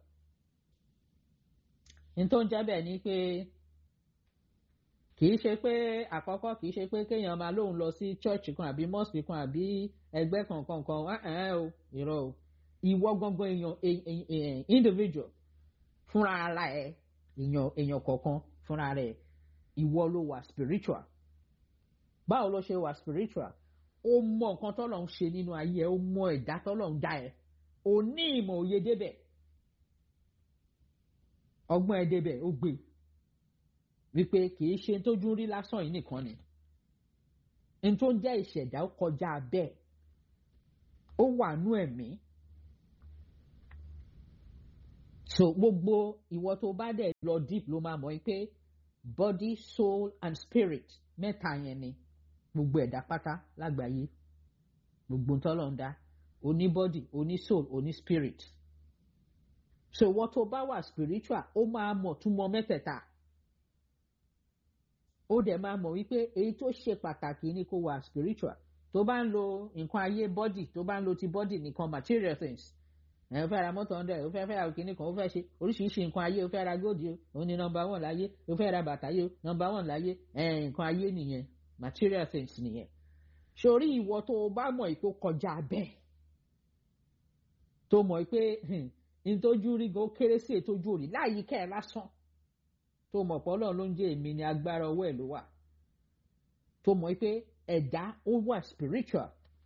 ní tó ń jẹ́ bẹ́ẹ̀ ni pé kì í ṣe pé àkọ́kọ́ kì í ṣe pé kéèyàn máa lóun lọ sí church kan àbí mosque kan àbí ẹgbẹ́ kankan kan ẹ̀ẹ́n o irọ́ o ìwọ gangan èèyàn individual fúnra ara ẹ èèyàn èèyàn kọ̀ọ̀kan fúnra rẹ̀ ìwọ ló wà spiritual báwo ló ṣe wà spiritual ó mọ nǹkan tọ́lọ̀ ń ṣe nínú ayé ẹ ó mọ ẹ̀dá tọ́lọ̀ ń dá ẹ ó ní ìmọ̀ òye débẹ̀ ọgbọ́n ẹ débẹ̀ ó gbé wípé kì í ṣe tójú rí lásán yìí nìkan ni n tó ń jẹ́ ìṣẹ̀dá ó kọjá bẹ́ẹ̀ ó wà nú ẹ̀mí so gbogbo ìwọ tó bá dẹ̀ lọ deep ló máa mọ̀ pé body soul and spirit mẹ́ta yẹn ni gbogbo ẹ̀dá pátá lágbàáyé gbogbo ntọ́lọ̀ ń dá oní body oní soul oní spirit so ìwọ tó bá wà spiritual ó máa mọ̀ túmọ̀ mẹ́tẹ̀ẹ̀ta ó dẹ̀ máa mọ̀ wípé èyí tó ṣe pàtàkì ni kó wà spiritual tó bá ń lo nǹkan ayé body tó bá ń lo ti body nìkan material things ẹ fẹ́ ra mọ́tò hundred ó fẹ́ fẹ́ ra òkìní kan ó fẹ́ ṣe oríṣiríṣi nǹkan ayé ó fẹ́ ra góòdì o òun ni nọmba one láyé ó fẹ́ ra bàtà yé o nọmba one láyé ẹ nǹkan ayé nìyẹn material things nìyẹn sórí ìwọ tó o bá mọ̀ ìpò kọjá bẹ́ẹ̀ tó mọ̀ pé ntójú rí gan ó kéré sí ètójú òrì láyìíká ẹ̀ lásán tó mọ̀ pé ọlọ́run ló ń jẹ́ èmi ni agbára ọwọ́ ẹ̀ ló wà tó mọ̀ pé ẹ̀dá ó wà spiritual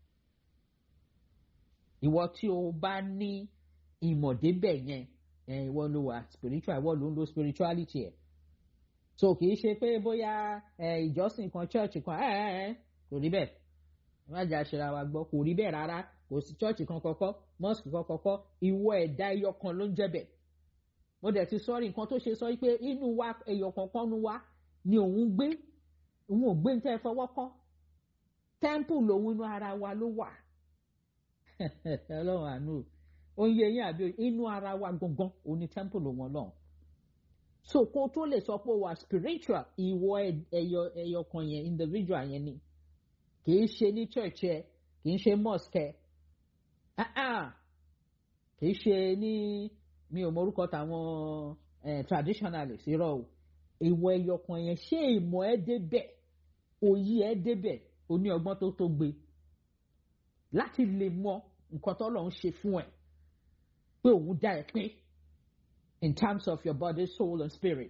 ìwọ tí o bá ní ìmọ̀débẹ̀ yẹn ìwọ ló wà spiritual ìwọ ló ń lo spirituality ẹ̀ so kì í ṣe pé bóyá ìjọsìn kan church kan kò rí bẹ́ẹ̀ má jà ṣera wa gbọ́ kò rí bẹ́ẹ̀ rárá kò sí church kan kọ́kọ́ mosque kan kọ́kọ́ ìwọ ẹ̀dá ẹyọ kan ló ń jẹ́ bẹ́ẹ̀ mo dẹ̀ ti sọ́rí nǹkan tó ṣe sọ pé inú wa ẹyọ kankan nu wa ni òun gbé òun ò gbé ní tẹ́ fọwọ́ kọ́ temple lòun inú ara wa ló wà ọlọ́run àánú oyin eyín àbí inú ara wa gangan òun ni temple lòun ọlọ́run so kó tó lè sọ pé wà spiritual ìwọ ẹyọ ẹyọ kan yẹn individual yẹn ni kì í ṣe ní church ẹ kì í ṣe mosque ẹ kì í ṣe ní mi ò mọrúkọ tàwọn traditionalist irọ́ o ìwọ ẹyọ kan yẹn ṣé ìmọ̀ ẹ débẹ̀ òye ẹ débẹ̀ o ní ọgbọ́n tó tó gbé láti lè mọ nǹkan tó lọ́n ṣe fún ẹ pé òun dá ẹ pé in terms of your body soul and spirit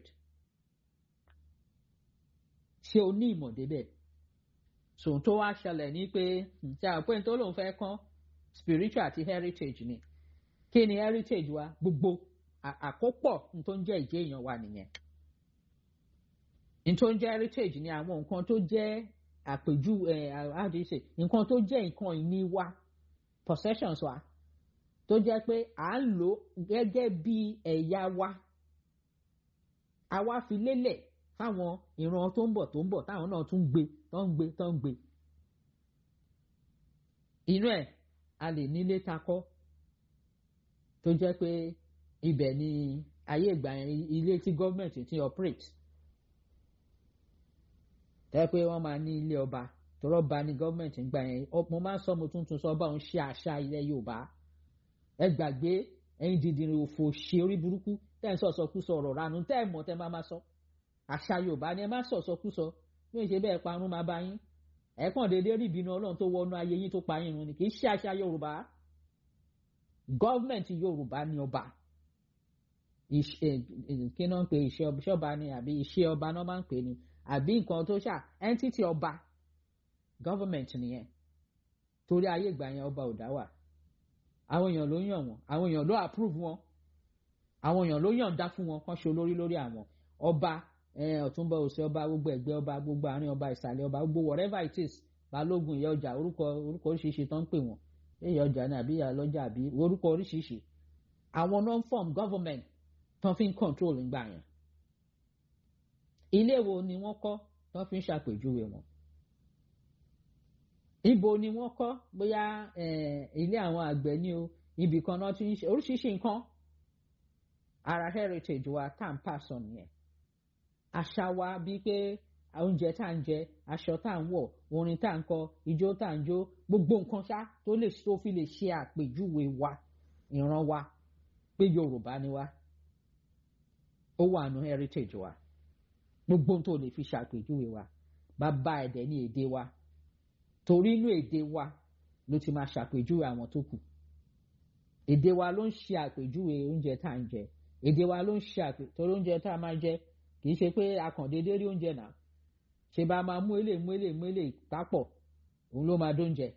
ṣé o ní ìmọ̀ débẹ̀ sòun tó wá ṣẹlẹ̀ ní pé ṣe àpò tó lòun fẹ́ kán spiritual àti heritage ni kí ni heritage wa gbogbo àkópọ̀ tó ń jẹ́ ìjẹ́ èèyàn wa nìyẹn tó ń jẹ́ heritage ni àwọn nǹkan tó jẹ́ àpèjú how do you say nǹkan tó jẹ́ nǹkan ìní wa possessions wa tó jẹ́ pé à ń lò gẹ́gẹ́ bí ẹ̀yà wa àwa fi lélẹ̀ fáwọn ìran tó ń bọ̀ tó ń bọ̀ táwọn náà tún gbé tó ń gbé tó ń gbé inú ẹ̀ a lè nílé takọ́ tó jẹ́ pé ibẹ̀ ni ayé ìgbà yẹn ilé tí gọ́ọ̀mẹ̀ntì ti operate tẹ́ pé wọ́n máa ní ilé ọba tọrọ ba ni gọ́ọ̀mẹ̀ntì ń gbà yẹn mo máa ń sọ mo tuntun sọ ọba òun ṣe àṣà ilẹ̀ yorùbá ẹ gbàgbé ẹyin dìndìnrín òfò ṣe orí burúkú tẹ́ ń sọ̀sọ̀kú sọ ọ̀rọ̀ ranu tẹ́ ẹ̀ mọ̀ tẹ́ máa máa sọ àṣà yorùbá ni ẹ má sọ̀sọ̀kú sọ bí wọ́n ṣe bẹ́ẹ̀ parun máa bá yín ẹ kàn déédéé rí ìbínú ọlọ́run tó wọnú ayé yín tó pa yín run ni kì í ṣe àṣà yorùbá gọ́ọ̀mẹ̀ntì yorùbá ni ọba kí náà ń pe iṣẹ́ ọba ni àbí iṣẹ́ ọba náà máa ń pè ní àbí nǹkan tó ṣà entity ọba government nìyẹn torí ayé ìgbà yẹn ọba ò dá wà àwọn èèyàn ló yàn wọn àwọn èèyàn ló approve wọn àwọn èèyàn ló yàn dá fún wọn kán ṣe olórí lórí àwọn ọba ọ̀túnba òsè ọba gbogbo ẹ̀gbẹ́ ọba gbogbo àárín ọba ìsàlẹ̀ ọba gbogbo whatever it is balógun ìyá ọjà orúkọ orúkọ oríṣiríṣi tó ń pè wọn ìyá ọjà ni àbí ìyá lọ́jà àbí orúkọ oríṣiríṣi àwọn non-form government tó fi ń control ìgbà yẹn ilé wo ni wọ́n kọ́ tó fi ń ṣàpèjúwe wọn ibo ni wọ́n kọ́ bóyá ilé àwọn àgbẹ̀ ni o ibì kan náà ti ń ṣe oríṣiríṣi nǹkan ara heritage wa tá à ń pàṣọ nìyẹn àṣà wa bíi pé oúnjẹ tá à ń jẹ aṣọ tá à ń wọ̀ orin tá à ń kọ ijó tá à ń jó gbogbo nǹkan ṣá tó lè tó fi lè ṣe àpèjúwe wa ìran wa pé Yorùbá ni wa ó wà nù heritage wa gbogbo tó lè fi ṣàpèjúwe wa bàbá ẹ̀dẹ̀ ní èdè wa torí inú èdè wa ló ti máa ṣàpèjúwe àwọn tó kù èdè wa ló ń ṣe àpèjúwe oúnjẹ tá à ń jẹ èdè wa ló ń ṣe àpè torí oúnjẹ tá a máa jẹ kì í ṣe pé akàndéédé rí oúnjẹ náà ṣe bá máa mú èlé mú èlé mú èlé papọ̀ òun ló máa dóúnjẹ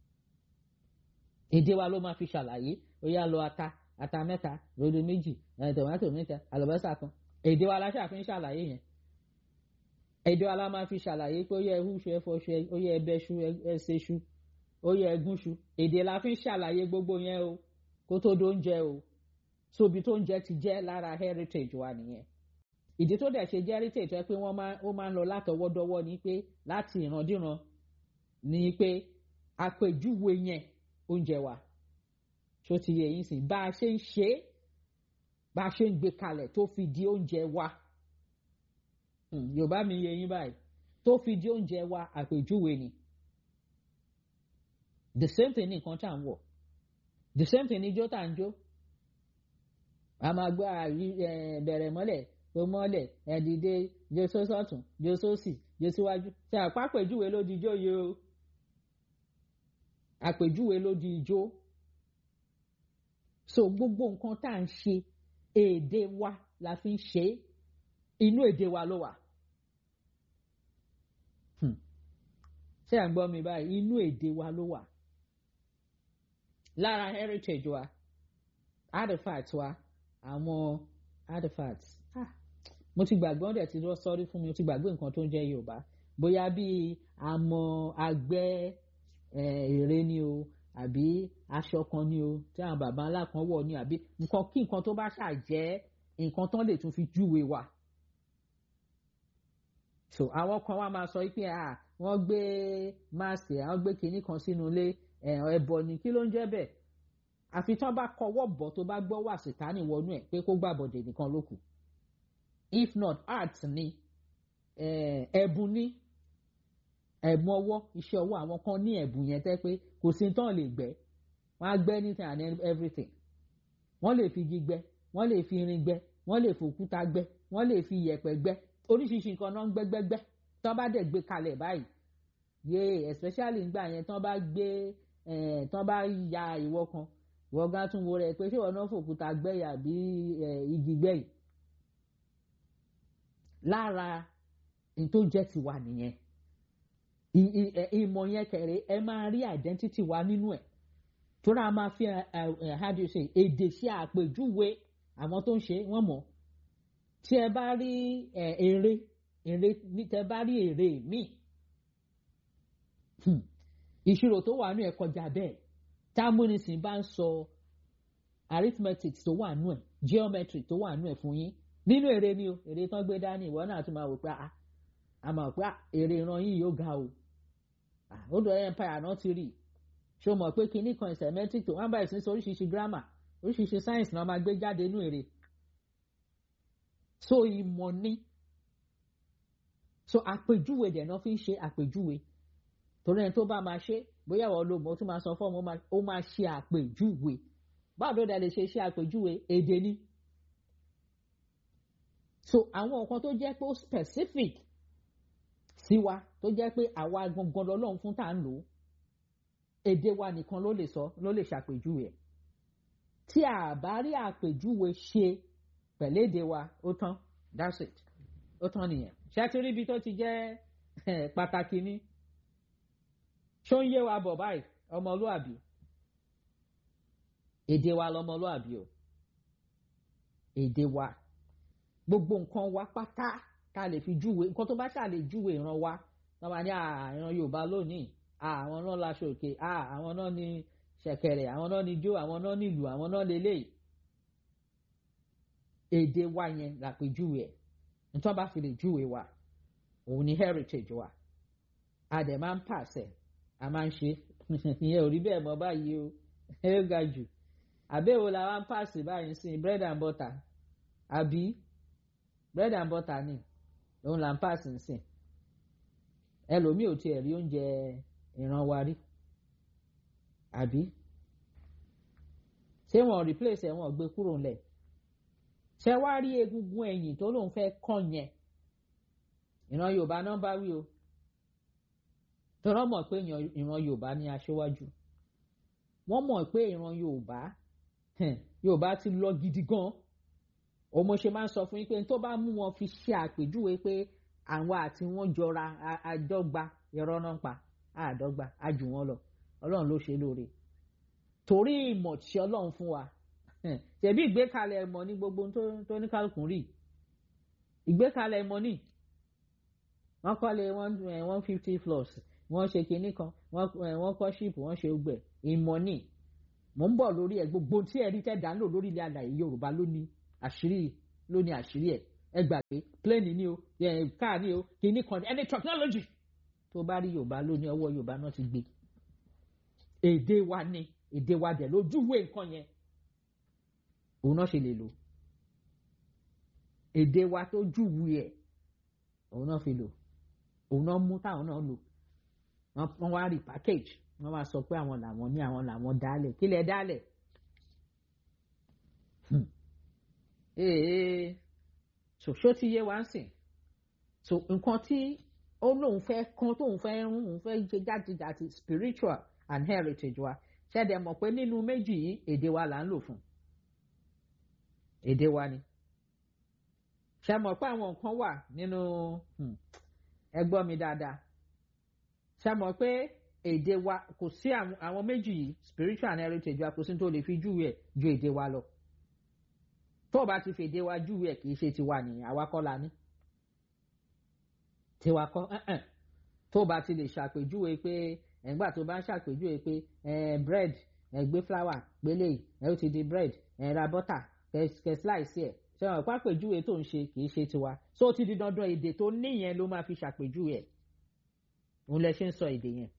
èdè wa ló máa fi ṣàlàyé ó yá lọ ata ata mẹ́ta rodo méjì tòmátò mẹ́ta àlùbọ́sà kan èdè wa la ṣàfi ń ṣàlàyé yẹn èdè wa la máa fi ṣàlàyé pé ó yẹ ẹhúṣu ẹfọṣu ó yẹ ẹbẹṣu ẹsẹṣu ó yẹ ẹgúnṣu èdè la fi ń ṣàlàyé gbogbo yẹn o kó tó dóúnjẹ o sóbi tó ń jẹ ti jẹ́ lára heritage wa nìyẹn ìdí tó dẹ̀ ṣe jẹ́ heritage tó yẹ pé wọ́n máa ó máa ń lọ látọwọ́dọ́wọ́ ni pé láti ìrandíran ni pé àpèjúwe yẹn oúnjẹ wa tó ti yẹ yín sìn bá a ṣe ń ṣe é bá a ṣe ń gbé kalẹ̀ tó fi di oúnjẹ wa yorùbá mi yẹ yín báyìí tó fi di oúnjẹ wa àpèjúwe ni the same thing ní nǹkan tá à ń wọ̀ the same thing ní ijó tá à ń jó a máa gbọ́ bẹ̀rẹ̀ mọ́lẹ̀ tó mọ́lẹ̀ ẹ̀dìdẹ jésù sọ́tún jésù sì jésù wájú ṣe àpàpèjúwe ló di ijó yìí o àpèjúwe ló di ijó so gbogbo nǹkan tá à ń ṣe èdè wa la fi ń ṣe é inú èdè wa ló wà ṣé à ń gbọ́ mi báyìí inú èdè wa ló wà lára heritage wa artifact wa àwọn artifacts ah mo ti gbàgbé wọn dẹ̀ ti lọ sọ́rí fún mi mo ti gbàgbé nǹkan tó ń jẹ́ yorùbá bóyá bíi àmọ́ àgbẹ̀ ère ni o àbí aṣọ kan ni o tí àwọn bàbá ńlá kan wọ̀ ni àbí nǹkan kí nǹkan tó bá ṣàjẹ́ nǹkan tán lè tún fi júwe wa so àwọn kan wá máa sọ pé ah wọ́n gbé máàsì àwọn gbé kinní kan sínú ilé ẹbọ ni kí ló ń jẹ́ bẹ́ẹ̀ àfi tán bá kọwọ́ bọ̀ tó bá gbọ́ wà sítánì wọnú ẹ̀ pé kó gbàbọ̀dẹ̀ nìkan ló kù if not art ni ẹ̀bùn ní ẹ̀bùn ọwọ́ iṣẹ́ ọwọ́ àwọn kan ní ẹ̀bùn yẹn tẹ́ pé kò sí tán lè gbẹ́ wọ́n á gbẹ́ anything and everything wọ́n lè fi igi gbẹ́ wọ́n lè fi irin gbẹ́ wọ́n lè fi òkúta gbẹ́ wọ́n lè fi iyẹ̀pẹ̀ gbẹ́ oríṣiríṣi nǹkan náà ń gbẹ́gbẹ́gbẹ́ tán bá dẹ̀ gbé kalẹ̀ báyìí yéé especially ngbà yẹn tán bá gbé tán bá ya ìwọ kan ìwọ gan tún wo rẹ pé ṣé ìwọ náà fòkúta gbẹ́yà bí igi gbẹ́yì lára ní tó jẹ́ tiwa nìyẹn ìmọ̀ yẹn kẹrẹ ẹ máa rí identity wa nínú ẹ̀ tó rà máa fi how do you say èdè ṣe àpèjúwe àwọn tó ń ṣe wọ́n mọ̀ tí ẹ bá rí èrè èrè tẹ bá rí èrè míì ìṣirò tó wà nù ẹ̀ kọjá bẹ́ẹ̀ támúnisìn bá ń sọ arithmetic tó wà nù ẹ̀ geometry tó wà nù ẹ̀ fún yín nínú èrè ni o èrè tán gbé dání ìwọ náà tún máa wò pé a a máa pé èrè ìran yìí yóò ga o ó dọ̀ empire náà ti rí ṣé o mọ̀ pé kinní kan semantic tó wọ́n bá ìsìn sọ oríṣiríṣi grammar oríṣiríṣi science náà máa gbé jáde nínú èrè so ìmọ̀ ni so àpèjúwe dẹ̀ náà fi ń ṣe àpèjúwe torí ẹni tó bá máa ṣe bóyá wọ́n lo mọ̀ ó tún máa sọ fọ́ọ̀mù ó máa ṣe àpèjúwe báwo ló dá lè ṣe ṣe àpèjúwe èdè ni so àwọn nǹkan tó jẹ́ pé ó specific sí wa tó jẹ́ pé àwa gangan lọ́lọ́run fún tá à ń lò ó èdè wa nìkan ló lè sọ ló lè ṣàpèjúwe ẹ̀ tí a bá rí àpèjúwe ṣe pẹ̀lú èdè wa ó tán that's it ó tán nìyẹn ṣé ti rí ibi tó ti jẹ́ pàtàkì ni ṣó ń yé wa bọ̀ báyìí ọmọlúàbí èdè wa lọmọlúàbí o èdè wa gbogbo nǹkan wa pátá ká lè fi júwe nǹkan tó bá ṣà lè júwe ìran wa wọn máa ní ìran Yorùbá lónìí àwọn náà laṣọ òkè àwọn náà ní ṣẹ̀kẹ̀rẹ̀ àwọn náà ní jó àwọn náà ní ìlú àwọn náà lélẹ̀ èdè wa yẹn làpèjúwe ẹ̀ nítorí bá fi lè júwe wa òun ni heritage wa a dẹ̀ máa ń pàṣẹ a máa ń ṣe ìyẹn ò rí bẹ́ẹ̀ mọ́ báyìí o ẹ ga jù àbẹ̀wò la wá ń pàṣẹ báyìí sí bread and butter àbí bread and butter ni òun là ń pàṣẹ sí ẹlòmíì ò tiẹ̀ rí oúnjẹ ìran wa rí àbí ṣé wọn replace ẹ wọn gbé kúrò ńlẹ̀ ṣé wàá rí egungun ẹ̀yìn tó lóun fẹ́ kàn yẹn ìran yorùbá náà bá wí o tọrọ mọ̀ pé ìran yorùbá ní aṣíwájú wọ́n mọ̀ pé ìran yorùbá yorùbá ti lọ gidi gan òun mo ṣe máa ń sọ fún yín pé tó bá mú wọn fi ṣe àpèjúwe pé àwọn àti wọn jọra àdọ́gba irọ́ náà pa àdọ́gba àjù wọn lọ ọlọ́run ló ṣe lóore torí ìmọ̀ tí ọlọ́run fún wa ṣèbí ìgbékalẹ̀ ẹ̀mọ́ ní gbogbo tó ní kálukùn rí ìgbékalẹ̀ ẹ̀mọ́ ní wọ́n kọ́lé one fifty floors wọ́n ṣe kinní kan wọ́n kọ́ ṣíìpù wọ́n ṣe gbẹ̀ ìmọ̀ ní mò ń bọ̀ lórí ẹ̀ gbogbo tí ẹ̀rí tẹ̀ dá ń lò lórí ilẹ̀ àlàyé yorùbá ló ní àṣírí ló ní àṣírí ẹ̀ ẹ gbà pé plane ni o car ni o kinní kan any technology tó bá rí yorùbá ló ní ọwọ́ yorùbá náà ti gbé èdè wa ni èdè wa dẹ̀ lójúwèé nǹkan yẹn òun náà ṣe lè lò èdè wa tó júwe ẹ̀ òun náà fi lò òun náà mú táwọn náà lò wọ́n wá rí package wọ́n wá sọ pé àwọn làwọn ní àwọn làwọn dálẹ̀ kí lẹ dálẹ̀ ee ṣòṣó ti yé wa ń sìn so nǹkan tí ó lóun fẹ́ kán tóun fẹ́ rún òun fẹ́ ṣe jáde-jáde spiritual and heritage wa ṣẹ̀dẹ̀ mọ̀ pé nínú méjì yìí èdè wa là ń lò fún èdè wa ni ṣe mọ̀ pé àwọn nǹkan wà nínú ẹ gbọ́ mi dáadáa ṣe mọ̀ pé èdè wa kò sí àwọn méjì yìí spiritual and heritage wa kò sí tó lè fi júwe ẹ̀ ju èdè wa lọ tó o bá ti fi èdè wa júwe ẹ̀ kì í ṣe tiwa nìyẹn àwa kọ́ la ní tiwa kọ́ tó o bá ti lè ṣàpèjúwe pé ẹ̀ǹgbà tó bá ń ṣàpèjúwe pé bread gbé flour gbélé ẹ̀ ó ti di bread ra butter kẹ slice ẹ̀ ṣe wọn pàpèjúwe tó ń ṣe kì í ṣe tiwa so ó ti di dandan èdè tó níyẹn ló máa fi ṣàpèjúwe ẹ̀ òun lẹ ṣe ń sọ èdè yẹn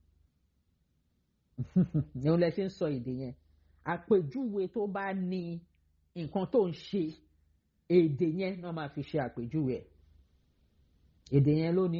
òun lẹ ṣe ń sọ èdè yẹn àpèjúwe tó bá ní nǹkan tó ń ṣe èdè yẹn náà máa fi ṣe àpèjúwe ẹ̀ èdè yẹn ló ní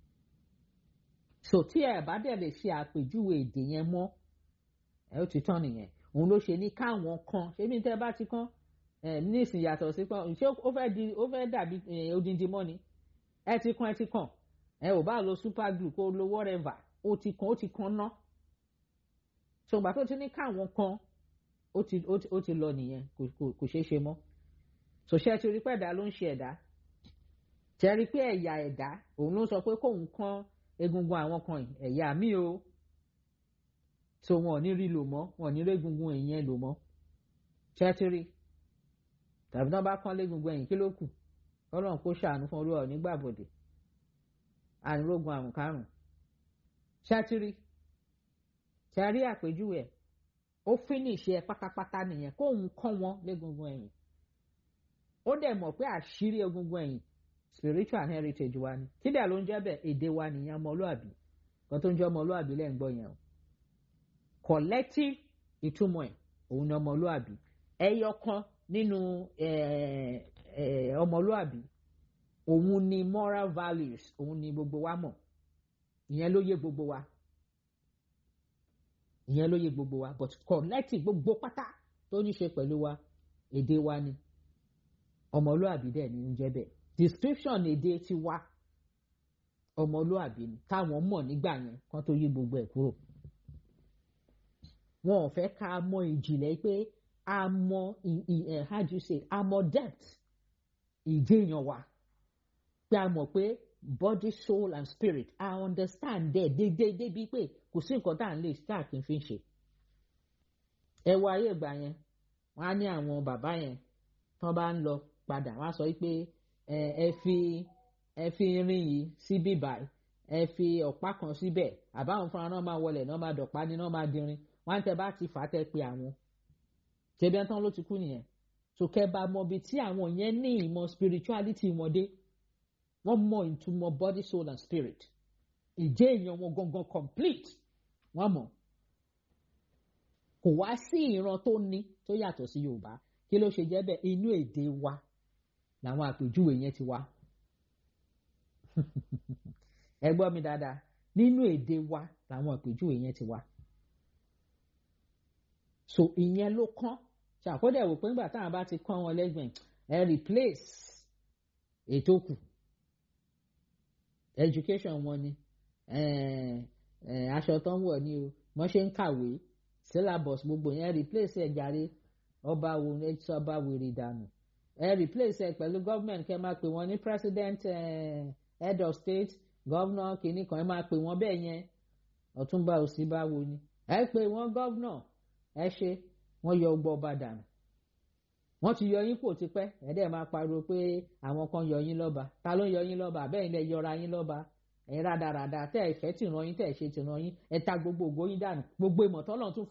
so tí ẹ bá dẹ̀ lè ṣe àpèjúwe èdè yẹn mọ́ ẹ ó ti tán nìyẹn òun ló ṣe ní káwọn kan ṣé bí tẹ́ bá ti kán ní ìsìn yàtọ̀ sí kan ṣé ó fẹ́ di ó fẹ́ dàbí odindi mọ́ ni ẹ ti kan ẹ ti kàn ẹ ò bá lo super glue kó lo whatever ó ti kan ó ti kan ná ṣùgbọ́n tó ti ní káwọn kan ó ti ó ti lọ nìyẹn kò ṣeé ṣe mọ́ ṣòṣẹ́ ti rí pé ẹ̀dá ló ń ṣe ẹ̀dá tẹ́rí pé ẹ̀yà ẹ̀dá òun ló sọ pé kóun kan egungun àwọn kan ẹ̀yà mi o so wọn ò ní rí lò mọ́ wọn ò ní rí egungun ìyẹn lò mọ́ ṣẹ́tírì tàbí náà bá kán légungun ẹ̀yìn kí ló kù ọlọ́run kó ṣàánú fún olúwa nígbàbọ̀dẹ̀ ànírógun àrùn karùn-ún ṣẹ́tírì ṣẹ́rí àpèjúwe ẹ̀ ó fínísì ẹ pátápátá nìyẹn kóun kọ́ wọn légungun ẹ̀yìn ó dẹ̀ mọ̀ pé àṣírí egungun ẹ̀yìn spiritual heritage wa ni kí dẹ̀ ló ń jẹ́ bẹ́ẹ̀ èdè wa nìyẹn ọmọlúàbí kan tó ń jẹ́ ọmọlúàbí lẹ́ ń gbọ́ yẹn o collective ìtumọ̀ ẹ̀ òun ni ọmọlúàbí ẹyọ kan nínú ọmọlúàbí òun ni moral values òun ni gbogbo wa mọ̀ ìyẹn ló yé gbogbo wa ìyẹn ló yé gbogbo wa but collective gbogbo pátá tó ní ṣe pẹ̀lú wa èdè wa ni ọmọlúàbí dẹ̀ ni ń jẹ́ bẹ́ẹ̀ description èdè ti wá ọmọlúàbí ni táwọn mọ̀ nígbà yẹn kan tó yí gbogbo ẹ̀ kúrò wọn ò fẹ́ ká mọ ìjìnlẹ̀ pé a mọ how do you say a mọ depth ìjẹyàn wa pé a mọ̀ pé body soul and spirit i understand there déédéé débi pé kò sí nǹkan tá à ń lè tá à kì í fi ṣe ẹ wo ayé ìgbà yẹn wọn á ní àwọn bàbá yẹn tán bá ń lọ padà wọn á sọ pé ẹ fi ẹ fi irin yìí sí bíbáyìí ẹ fi ọ̀pá kan síbẹ̀ àbáwọn fúnra náà máa wọlé náà máa dọ̀pá ní náà máa dirin wọn tẹ bá ti fà á tẹ pé àwọn ṣebí ẹntàn ló ti kú nìyẹn so kẹ bá mọ ibi tí àwọn yẹn ní ìmọ̀ spirituality wọn dé wọ́n mọ ìtumọ̀ body soul and spirit ìjẹ́ èèyàn wọn gangan complete wọ́n mọ̀ kò wá sí ìran tó ní tó yàtọ̀ sí Yorùbá kí ló ṣe jẹ́ bẹ́ẹ̀ inú èdè wa làwọn àpèjúwe yẹn ti wá ẹ gbọ́ mi dáadáa nínú èdè wa làwọn àpèjúwe yẹn ti wá so ìyẹn ló kán ṣàkódà wò pé nígbà táwọn bá ti kán wọn lẹ́gbẹ̀ẹ́ ẹ replace ètò kù education wọn ni aṣọ tó ń wọ̀ ni o wọ́n ṣe ń kàwé syllabus gbogbo yẹn replace ẹ̀ jàre ọba wo ẹ sọ ọba wèrè dànù ẹ replace ẹ pẹ̀lú government kẹ́ máa pè wọ́n ní president uh, head of state governor kìíní kan ẹ máa pè wọ́n bẹ́ẹ̀ yẹn ọ̀túnba òsínbáwo ni ẹ pè wọ́n governor ẹ ṣe wọ́n yọ ọgbọ́ ọba dànù wọ́n ti yọ yín kò tipẹ́ ẹ dẹ̀ máa pariwo pé àwọn kan yọ yín lọ́ba ta ló ń yọ yín lọ́ba bẹ́ẹ̀ ni ẹ yọra yín lọ́ba ẹ rádaràda tẹ́ ẹ fẹ́ tìran yín tẹ́ ẹ ṣe tìran yín ẹ ta gbogbo ògo yín dànù gbogbo ìmọ̀tọ́lọ́ tún